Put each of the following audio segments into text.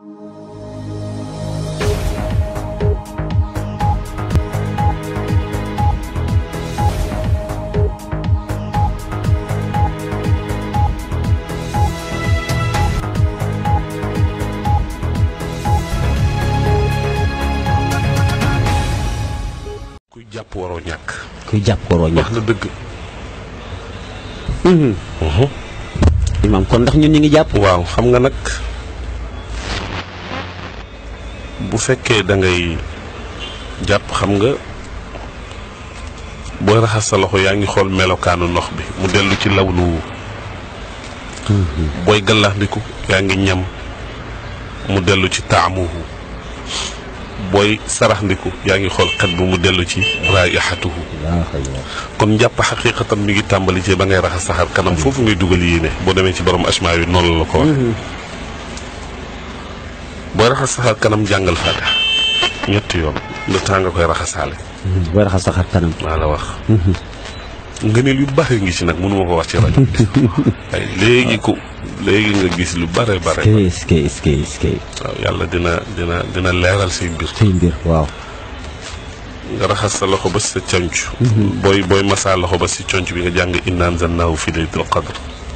kuy jàpp waroo ñàkk. kuy jàpp waroo ñàkk. wax na dëgg. imaam kon ndax ñun ñu ngi jàpp. waaw xam nga nag bu fekkee da ngay jàpp xam nga booy raxas sa loxo yaa ngi xool melokaanu ndox bi mu dellu ci lawnu booy gallaxndiku yaa ngi ñam mu dellu ci taamuhu booy saraxndiku yaa ngi xool xet bu mu dellu ci raayixatuhu kon njàpp xaqiiqatan mi ngi tàmbali ci ba ngay raxas saxar kanam foofu ngay dugal yéene boo demee ci borom asmaa yi noonu la ko wax booy raxas saxar kanam jàngal faatiha ñetti yoon le temps nga koy raxasaale booy raxas saxar kanam. maa la wax ngëneel yu bare ngi ci nag mënuma ko wax ci rajo ay léegi ko léegi nga gis lu bare bare est-ce que est-ce que est-ce que waaw yàlla dina dina dina leeral say mbir say mbir waaw. nga raxas sa loxo ba si sa conc booy booy masaa loxo ba si conc bi nga jàng inna anzalnaahu fi laylatil qadr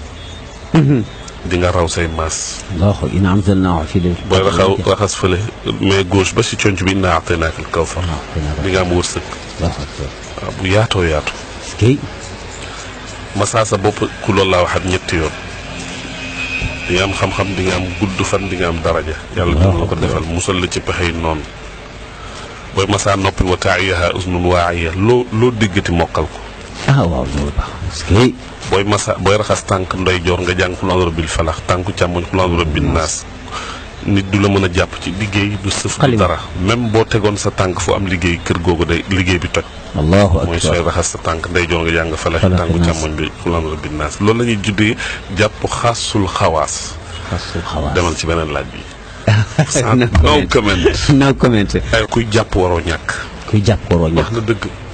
di nga raw say maas allahu inna anzalnaahu fi laylatil booy qadr. raxaw raxas fële mais gauche ba si conc bi inna a'taynaaka al kawsar di nga am wërsëg Allahu akbar. waaw bu yaatoo yaatu est-ce que masaa sa bopp ku loolu laa waxat ñetti yoon di nga am xam-xam di nga am gudd fan di nga am daraja yàlla dina la ko defal musal la ci pexey noonu booy masaa noppi wa taa'iyaha uznun waa'iya loo loo déggati mokkal ko ah waaw loolu baax est-ce que booy masa booy raxas tànk ndeyjoor nga jàng xul a'uuzu birabbil falax tànku càmmoñ xul a'uuzu birabbin naas nit du la mën a jàpp ci liggéey du sëf du Xalima. dara même boo tegoon sa tànk fu am liggéey kër googu day liggéey bi toj allahu mooy sooy akbar. raxas sa tànk ndeyjoor nga jàng falax Falax tànku naas. càmmoñ bi xul a'uuzu birabbin naas loolu la ñuy juddee jàpp xaasul xawaas xasul xawaas. demal ci beneen laaj bi no no comment no comment. ay kuy jàpp waroo ñàkk kuy jàpp waroo ñàkk. wax na dëgg